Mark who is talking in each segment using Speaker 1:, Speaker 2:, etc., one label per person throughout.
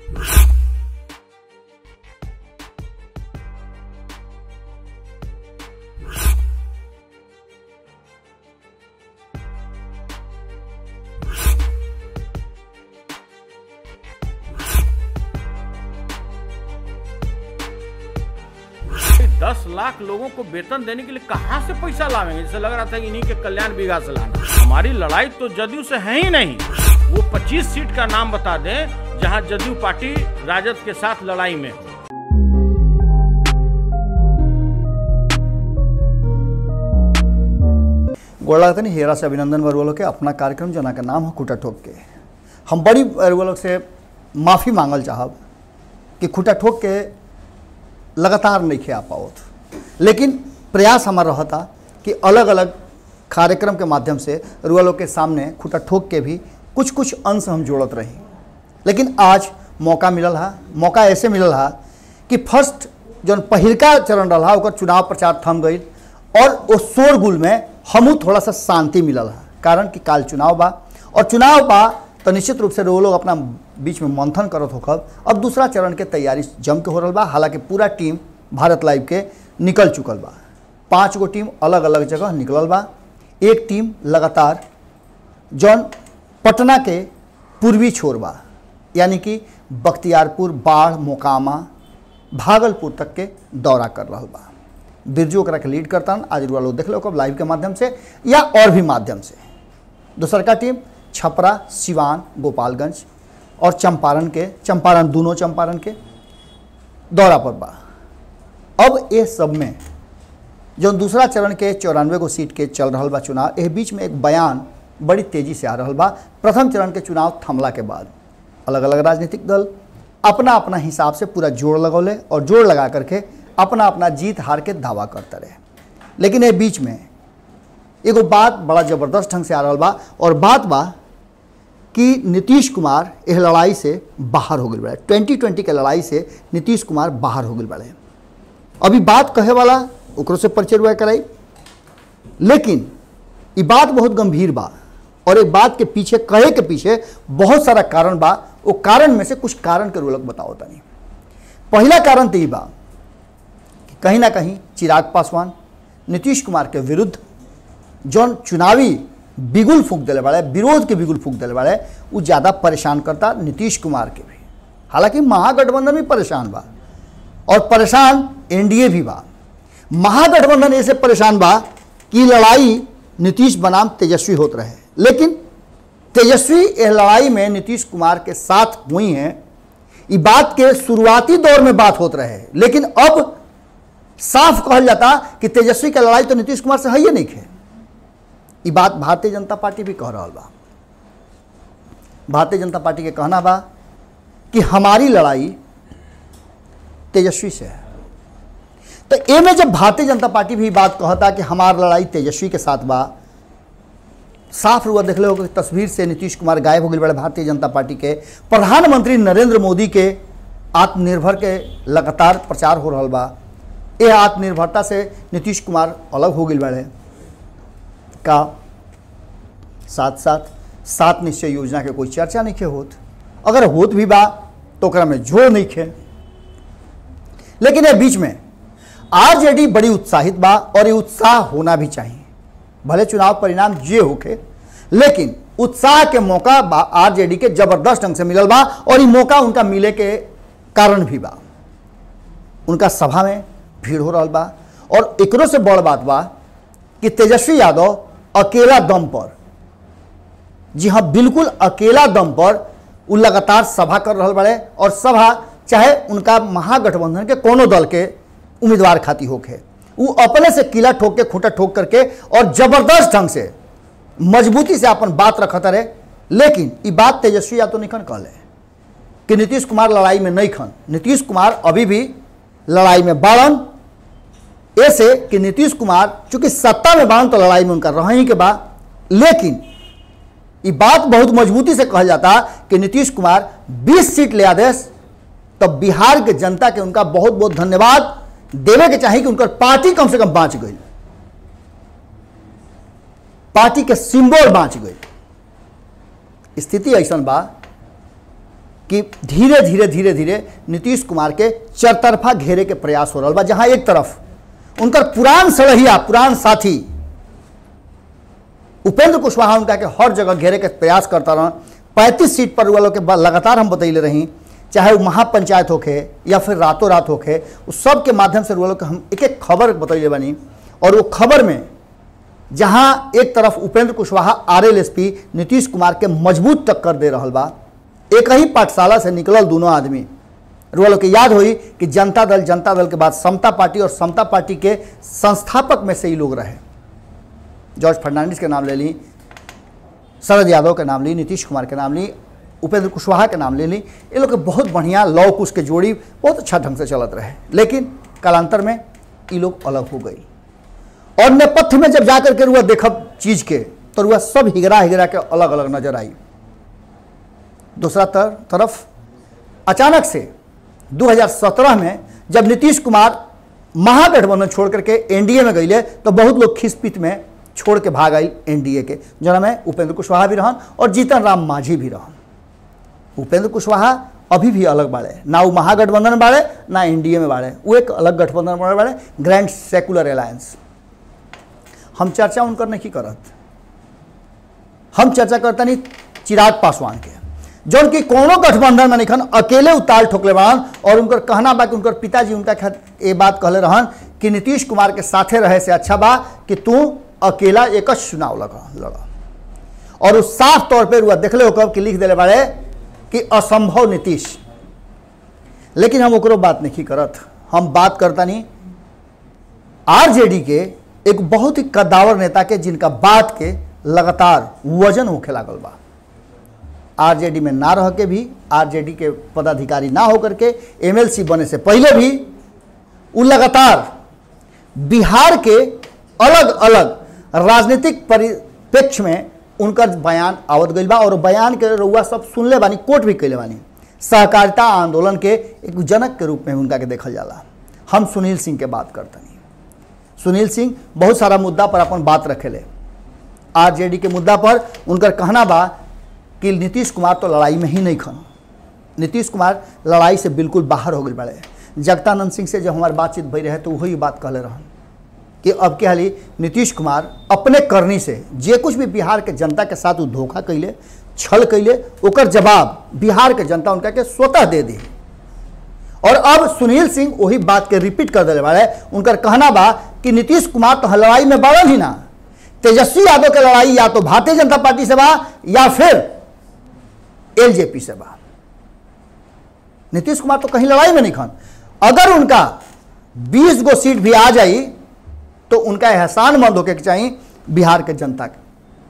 Speaker 1: दस लाख लोगों को वेतन देने के लिए कहां से पैसा लावेंगे जैसे लग रहा था कि इन्हीं के कल्याण बीघा से लाना हमारी लड़ाई तो जदयू से है ही नहीं वो 25 सीट का नाम बता दें जहां जदयू पार्टी राजद के साथ लड़ाई में हो
Speaker 2: गोड़ा लगता नहीं हेरा से अभिनंदन वर्वलो के अपना कार्यक्रम जना का नाम है खुटा ठोक के हम बड़ी वर्वलो से माफ़ी मांगल चाहब कि खुटा ठोक के लगातार नहीं खे आ पाओत लेकिन प्रयास हमारा रहता कि अलग अलग कार्यक्रम के माध्यम से रुआ के सामने खुटा ठोक के भी कुछ कुछ अंश हम जोड़त रही लेकिन आज मौका मिलल हा मौका ऐसे मिलल हा कि फर्स्ट जौन पहिलका चरण रहा ओकर चुनाव प्रचार थम गई और वो शोरगुल में हमू थोड़ा सा शांति मिलल है कारण कि काल चुनाव बा और चुनाव बा तो निश्चित रूप से वो लोग अपना बीच में मंथन करत होखब अब दूसरा चरण के तैयारी जम के हो रहा बा हालांकि पूरा टीम भारत लाइव के निकल चुकल बा पाँच गो टीम अलग अलग जगह निकलल बा एक टीम लगातार जौन पटना के पूर्वी छोर बा यानी कि बख्तियारपुर बाढ़ मोकामा भागलपुर तक के दौरा कर रहा बा बिरजू ओकरा के लीड करता आज रुआ लोग देख लो कब लाइव के माध्यम से या और भी माध्यम से दूसर का टीम छपरा सिवान गोपालगंज और चंपारण के चंपारण दोनों चंपारण के दौरा पर बा अब ये सब में जो दूसरा चरण के चौरानवे गो सीट के चल रहा बा चुनाव एह बीच में एक बयान बड़ी तेजी से आ रहा बा प्रथम चरण के चुनाव थमला के बाद अलग अलग राजनीतिक दल अपना अपना हिसाब से पूरा जोड़ लगौले और जोड़ लगा करके अपना अपना जीत हार के दावा करते रहे लेकिन ये बीच में एगो बात बड़ा ज़बरदस्त ढंग से आ रहा बा और बात बा कि नीतीश कुमार यह लड़ाई से बाहर हो गए बड़े ट्वेंटी ट्वेंटी के लड़ाई से नीतीश कुमार बाहर हो गए बड़े अभी बात कहे वाला ओकरो से परिचय हुआ कराई लेकिन ये बात बहुत गंभीर बा और एक बात के पीछे कहे के पीछे बहुत सारा कारण बा वो कारण में से कुछ कारण के रोलक बताओ तनी पहला कारण तो ये बा कि कहीं ना कहीं चिराग पासवान नीतीश कुमार के विरुद्ध जौन चुनावी बिगुल फूक दिले वाले विरोध के बिगुल फूक दिले वाले वो ज़्यादा परेशान करता नीतीश कुमार के भी हालांकि महागठबंधन भी परेशान बा और परेशान एनडीए भी बा महागठबंधन ऐसे परेशान बा कि लड़ाई नीतीश बनाम तेजस्वी होत रहे लेकिन तेजस्वी इस लड़ाई में नीतीश कुमार के साथ हुई हैं ये बात के शुरुआती दौर में बात होत रहे लेकिन अब साफ कहल जाता कि तेजस्वी के लड़ाई तो नीतीश कुमार से है नहीं खे ये बात भारतीय जनता पार्टी भी कह रहा बा भारतीय जनता पार्टी के कहना बा कि हमारी लड़ाई तेजस्वी से है तो ए में जब भारतीय जनता पार्टी भी बात कहता कि हमार लड़ाई तेजस्वी के साथ बा साफ रुआ देख लो तस्वीर से नीतीश कुमार गायब हो गए बड़े भारतीय जनता पार्टी के प्रधानमंत्री नरेंद्र मोदी के आत्मनिर्भर के लगातार प्रचार हो रहा बा ये आत्मनिर्भरता से नीतीश कुमार अलग हो गए बड़े का साथ साथ सात निश्चय योजना के कोई चर्चा नहीं खे होत अगर होत भी बा तो ओकरा में जोर नहीं खे लेकिन ये बीच में आरजेडी बड़ी उत्साहित बा और ये उत्साह होना भी चाहिए भले चुनाव परिणाम जे होके लेकिन उत्साह के मौका बा आरजेडी के जबरदस्त ढंग से मिलल बा और ये मौका उनका मिले के कारण भी बा उनका सभा में भीड़ हो रहा बा और एकरो से बड़ बात बा कि तेजस्वी यादव अकेला दम पर जी हाँ बिल्कुल अकेला दम पर वो लगातार सभा कर रहा बड़े और सभा चाहे उनका महागठबंधन के कोनो दल के उम्मीदवार खाती होके वो अपने से किला ठोक के खूंटा ठोक करके और जबरदस्त ढंग से मजबूती से अपन बात रखता रहे लेकिन ये बात तेजस्वी यादव निखन कहले कि नीतीश कुमार लड़ाई में नहीं खन नीतीश कुमार अभी भी लड़ाई में बाड़न ऐसे कि नीतीश कुमार चूंकि सत्ता में बाड़न तो लड़ाई में उनका रह ही के बाद लेकिन ये बात बहुत मजबूती से कहा जाता कि नीतीश कुमार 20 सीट ले आदेश तब तो बिहार के जनता के उनका बहुत बहुत धन्यवाद देवे के चाहिए कि उनकर पार्टी कम से कम बाँच गई पार्टी के सिंबल बाँच गई स्थिति ऐसा बा कि धीरे धीरे धीरे धीरे नीतीश कुमार के चरतरफा घेरे के प्रयास हो रहा बा जहाँ एक तरफ उनकर पुरान सड़हिया पुरान साथी उपेंद्र कुशवाहा उनका के हर जगह घेरे के प्रयास करता रहा पैंतीस सीट पर वालों के बाद लगातार हम बतैले रही चाहे वो महापंचायत होखे या फिर रातों रात होखे उस सब के माध्यम से वालों के हम एक एक खबर बतैले बनी और वो खबर में जहां एक तरफ उपेंद्र कुशवाहा आरएलएसपी नीतीश कुमार के मजबूत टक्कर दे रहा बा एक ही पाठशाला से निकलल दोनों आदमी वालों के याद हुई कि जनता दल जनता दल के बाद समता पार्टी और समता पार्टी के संस्थापक में से ही लोग रहे जॉर्ज फर्नांडिस के नाम ले ली शरद यादव के नाम ली नीतीश कुमार के नाम ली उपेंद्र कुशवाहा के नाम ले ली ये लोग के बहुत बढ़िया लौ कुश के जोड़ी बहुत अच्छा ढंग से चलत रहे लेकिन कालांतर में ये लोग अलग हो गई और नेपथ्य में जब जाकर के रुआ देखब चीज के तो रुआ सब हिगरा हिगरा के अलग अलग नजर आई दूसरा तर, तरफ अचानक से 2017 में जब नीतीश कुमार महागठबंधन छोड़ करके एनडीए में गईले तो बहुत लोग खिसपित में छोड़ के भाग आई एनडीए के जना में उपेंद्र कुशवाहा भी रहन और जीतन राम मांझी भी रहन उपेंद्र कुशवाहा अभी भी अलग बाड़े ना वो महागठबंधन में बाड़े ना एनडीए में बाड़े वो एक अलग गठबंधन में बाड़े ग्रैंड सेकुलर अलायंस हम चर्चा उनकर नहीं करत हम चर्चा करता नहीं चिराग पासवान के जौन की कोनो गठबंधन में निखन अकेले उताल ठोकले बड़न और उनकर कहना बा कि उनकर पिताजी उनका खातिर ये बात कहले रहन कि नीतीश कुमार के साथे रहे से अच्छा बा कि तू अकेला एक चुनाव लगा लड़ा और उस साफ तौर पे रुआ देखले हो कि लिख दिले बारे कि असंभव नीतीश लेकिन हम ओकरो बात नहीं करत हम बात करता नहीं आरजेडी के एक बहुत ही कद्दावर नेता के जिनका बात के लगातार वजन होखे लागल बा आरजेडी में ना रह के भी आरजेडी के पदाधिकारी ना होकर के एमएलसी बने से पहले भी वो लगातार बिहार के अलग अलग राजनीतिक परिप्रेक्ष्य में उनकर बयान आवत गई बा और बयान के रउआ सब सुनले बानी कोट भी कैले बानी सहकारिता आंदोलन के एक जनक के रूप में उनका के देखल जाला हम सुनील सिंह के बात करतनी सुनील सिंह बहुत सारा मुद्दा पर अपन बात रखेले आरजेडी के मुद्दा पर उनकर कहना बा कि नीतीश कुमार तो लड़ाई में ही नहीं खन नीतीश कुमार लड़ाई से बिल्कुल बाहर हो गए बड़े जगतानंद सिंह से जब हमारी बातचीत भई रहे तो वही बात कहले रहन कि अब के हाली नीतीश कुमार अपने करनी से जे कुछ भी बिहार के जनता के साथ वो धोखा कैले छल कैले ओकर जवाब बिहार के जनता उनका के स्वतः दे दी और अब सुनील सिंह वही बात के रिपीट कर दिले बारे उनकर कहना बा कि नीतीश कुमार तो लड़ाई में बढ़ल ही ना तेजस्वी यादव के लड़ाई या तो भारतीय जनता पार्टी से बा या फिर एलजेपी से बा नीतीश कुमार तो कहीं लड़ाई में नहीं खन अगर उनका 20 गो सीट भी आ जाई तो उनका एहसान मंद होके चाहिए बिहार के जनता के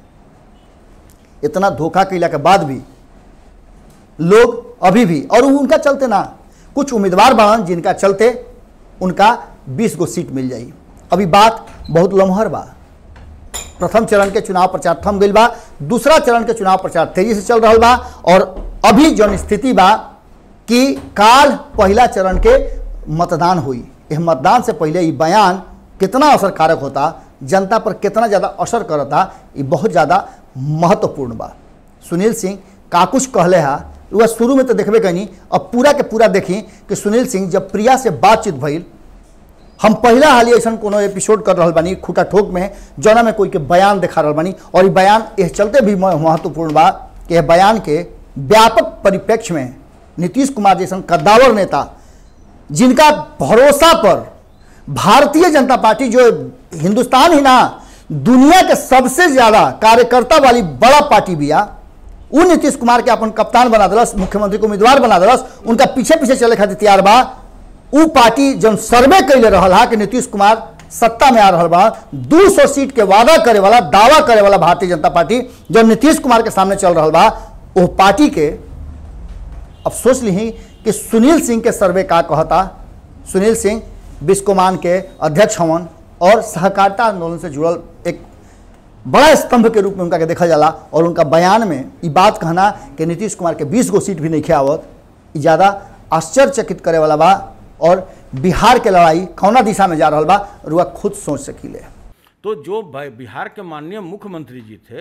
Speaker 2: इतना धोखा कैला के बाद भी लोग अभी भी और उनका चलते ना कुछ उम्मीदवार बान जिनका चलते उनका 20 गो सीट मिल जाई अभी बात बहुत लम्हर बा प्रथम चरण के चुनाव प्रचार थम गई बा दूसरा चरण के चुनाव प्रचार तेजी से चल रहा बा और अभी जौन स्थिति बा कि काल पहला चरण के मतदान हुई यह मतदान से पहले ये बयान कितना असरकारक होता जनता पर कितना ज़्यादा असर करता ये बहुत ज़्यादा महत्वपूर्ण बा सुनील सिंह का कुछ कहले हा वह शुरू में तो देखबे कहीं अब पूरा के पूरा देखी कि सुनील सिंह जब प्रिया से बातचीत भइल हम पहला हाल ऐसा कोनो एपिसोड कर रहा बानी खूटा ठोक में जौना में कोई के बयान दिखा रहा बानी और ये बयान यह चलते भी महत्वपूर्ण बा कि यह बयान के व्यापक परिप्रेक्ष्य में नीतीश कुमार जैसा कद्दावर नेता जिनका भरोसा पर भारतीय जनता पार्टी जो हिंदुस्तान ही ना दुनिया के सबसे ज्यादा कार्यकर्ता वाली बड़ा पार्टी बिया उ नीतीश कुमार के अपन कप्तान बना दिलस मुख्यमंत्री को उम्मीदवार बना दिलस उनका पीछे पीछे चले खातिर तैयार बा उ पार्टी जब सर्वे कैले रहल हा कि नीतीश कुमार सत्ता में आ रहा बा 200 सीट के वादा करे वाला दावा करे वाला भारतीय जनता पार्टी जब नीतीश कुमार के सामने चल रहा बा वो पार्टी के अब सोच ली कि सुनील सिंह के सर्वे का कहता सुनील सिंह बिस्कोमान के अध्यक्ष हवन और सहकारिता आंदोलन से जुड़ल एक बड़ा स्तंभ के रूप में उनका के देखा जाला और उनका बयान में ये बात कहना कि नीतीश कुमार के 20 गो सीट भी नहीं खियावत ये ज़्यादा आश्चर्यचकित करे वाला बा और बिहार के लड़ाई कौना दिशा में जा रहा बा रुआ खुद सोच सकीले
Speaker 1: तो जो ब- बिहार के माननीय मुख्यमंत्री जी थे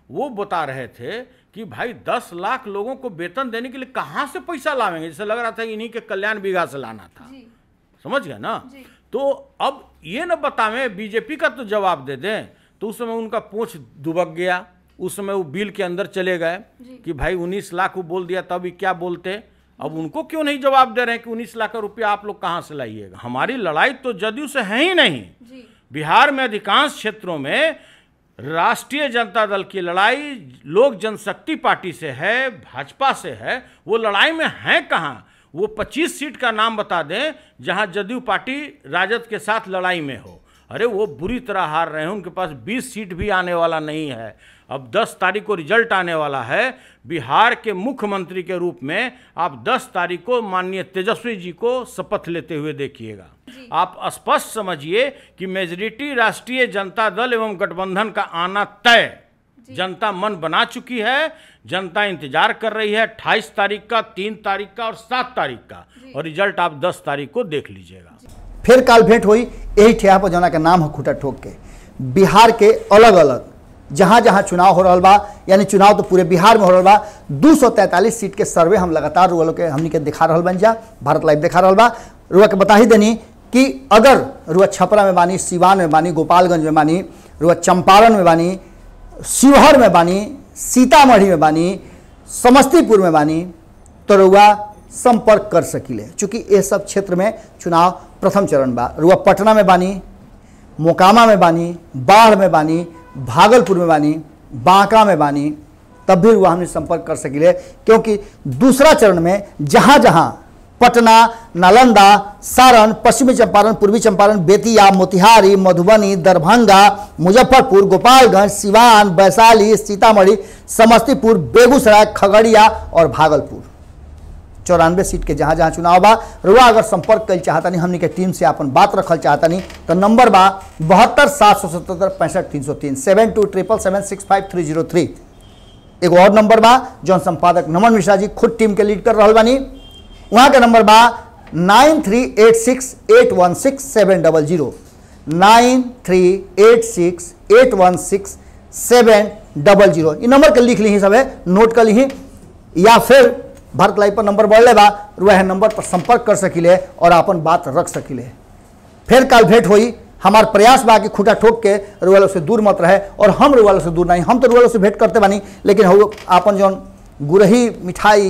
Speaker 1: वो बता रहे थे कि भाई दस लाख लोगों को वेतन देने के लिए कहाँ से पैसा लावेंगे जैसे लग रहा था कि इन्हीं के कल्याण बीघा से लाना था
Speaker 3: जी
Speaker 1: समझ गए ना
Speaker 3: जी।
Speaker 1: तो अब ये न बतावें बीजेपी का तो जवाब दे दें तो उस समय उनका पूछ दुबक गया उस समय वो बिल के अंदर चले गए
Speaker 3: जी।
Speaker 1: कि भाई उन्नीस लाख वो बोल दिया तब ही क्या बोलते अब उनको क्यों नहीं जवाब दे रहे हैं कि उन्नीस लाख का रुपया आप लोग कहाँ से लाइएगा हमारी लड़ाई तो जदयू से है ही नहीं
Speaker 3: जी
Speaker 1: बिहार में अधिकांश क्षेत्रों में राष्ट्रीय जनता दल की लड़ाई लोक जनशक्ति पार्टी से है भाजपा से है वो लड़ाई में है कहाँ वो 25 सीट का नाम बता दें जहां जदयू पार्टी राजद के साथ लड़ाई में हो अरे वो बुरी तरह हार रहे हैं उनके पास 20 सीट भी आने वाला नहीं है अब 10 तारीख को रिजल्ट आने वाला है बिहार के मुख्यमंत्री के रूप में आप 10 तारीख को माननीय तेजस्वी जी को शपथ लेते हुए देखिएगा आप स्पष्ट समझिए कि मेजोरिटी राष्ट्रीय जनता दल एवं गठबंधन का आना तय जनता मन बना चुकी है जनता इंतजार कर रही है अट्ठाईस तारीख का तीन तारीख का और सात तारीख का और रिजल्ट आप दस तारीख को देख लीजिएगा
Speaker 2: फिर काल भेंट हुई यही ठेहा पर जना के नाम है खूटा ठोक के बिहार के अलग अलग जहाँ जहाँ चुनाव हो रहा बा यानी चुनाव तो पूरे बिहार में हो रहा बा दू सौ तैंतालीस सीट के सर्वे हम लगातार रुआ लोग के हमनी के दिखा रहा बन जा भारत लाइव दिखा रहा बा रुआ के बता ही देनी कि अगर रुआ छपरा में बानी सिवान में बानी गोपालगंज में बानी रुआ चंपारण में बानी शिवहर में बानी सीतामढ़ी में बानी समस्तीपुर में बानी तो रुआ संपर्क कर सकिले चूँकि ये सब क्षेत्र में चुनाव प्रथम चरण बा रुआ पटना में बानी मोकामा में बानी बाढ़ में बानी भागलपुर में बानी बांका में बानी तब भी रुआ हमने संपर्क कर सकिले क्योंकि दूसरा चरण में जहाँ जहाँ पटना नालंदा सारण पश्चिमी चंपारण पूर्वी चंपारण बेतिया मोतिहारी मधुबनी दरभंगा मुजफ्फरपुर गोपालगंज सिवान वैशाली सीतामढ़ी समस्तीपुर बेगूसराय खगड़िया और भागलपुर चौरानवे सीट के जहाँ जहाँ चुनाव बा रुआ अगर संपर्क कर चाहतनी हमनी के टीम से अपन बात रखल चाहतनी तो नंबर बा बहत्तर सात सौ सतहत्तर पैंसठ तीन सौ तीन seven two triple seven six five three zero three एगो और नंबर बा जौन संपादक नमन मिश्रा जी खुद टीम के लीड कर रहा बानी वहाँ के नंबर बा nine three eight six eight one six seven double zero nine three eight six eight one six seven double zero ये नंबर के लिख ली सब है नोट कर ली या फिर भारत लाइव पर नंबर बढ़ले बा वह नंबर पर संपर्क कर सकिले और अपन बात रख सकिले फिर कल भेंट हुई हमार प्रयास बा कि खूटा ठोक के रुआलो से दूर मत रहे और हम रुआलो से दूर नहीं हम तो रुआलो से भेंट करते बानी लेकिन हम आपन जौन गुरही मिठाई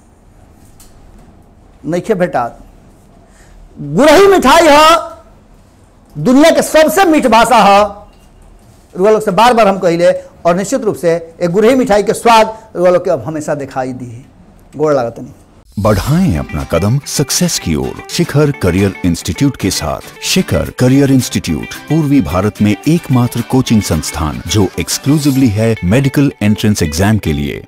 Speaker 2: नइखे भेटात गुरही मिठाई है दुनिया के सबसे मीठ भाषा है रुआ लोग से बार बार हम कहिले और निश्चित रूप से एक गुरही मिठाई के स्वाद रुआ लोग के अब हमेशा दिखाई दी गोड़ लागत नहीं
Speaker 4: बढ़ाएं अपना कदम सक्सेस की ओर शिखर करियर इंस्टीट्यूट के साथ शिखर करियर इंस्टीट्यूट पूर्वी भारत में एकमात्र कोचिंग संस्थान जो एक्सक्लूसिवली है मेडिकल एंट्रेंस एग्जाम के लिए